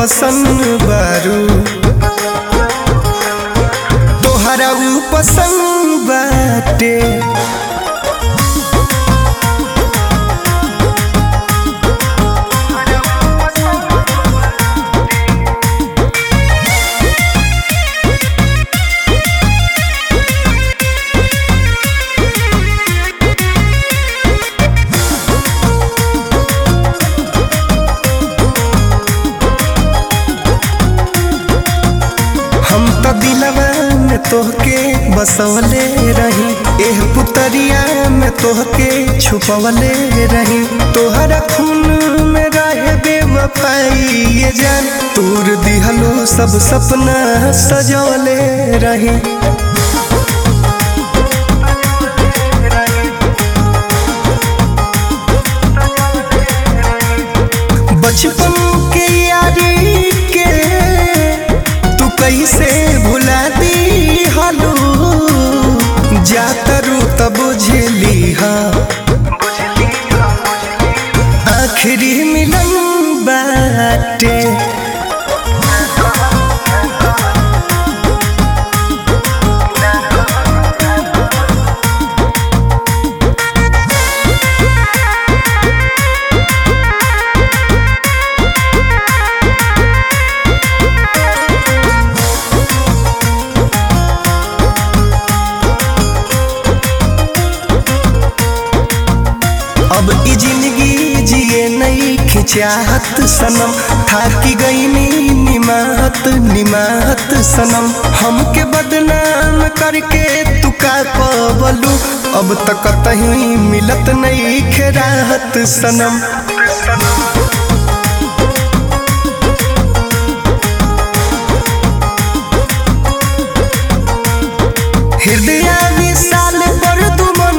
पसंद बारू तोहरा ऊ पसंद बाटे हम तो दिलवा में तोहके बसवले रही एह पुतरिया में तोहके छुपवले रही तोहरा खून में रहे बेवफाई ये जान तूर दिहलो सब सपना सजवले रही बचपन के यारी के तू कैसे भुला दी हालू जातरू तब बुझली हा आखिरी मिलन बाटे अब ई जिंदगी जिए नहीं खिचाहत सनम थाकी गई नी निमाहत निमाहत सनम हमके बदनाम करके तू का पवलू अब तक कहीं मिलत नहीं खेराहत सनम हृदय विशाल पर दुमन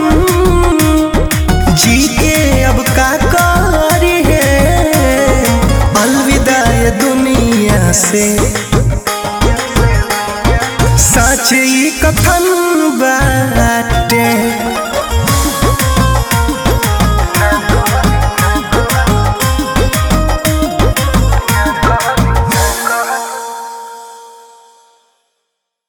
जी के अब का करी है अलविदा ये दुनिया से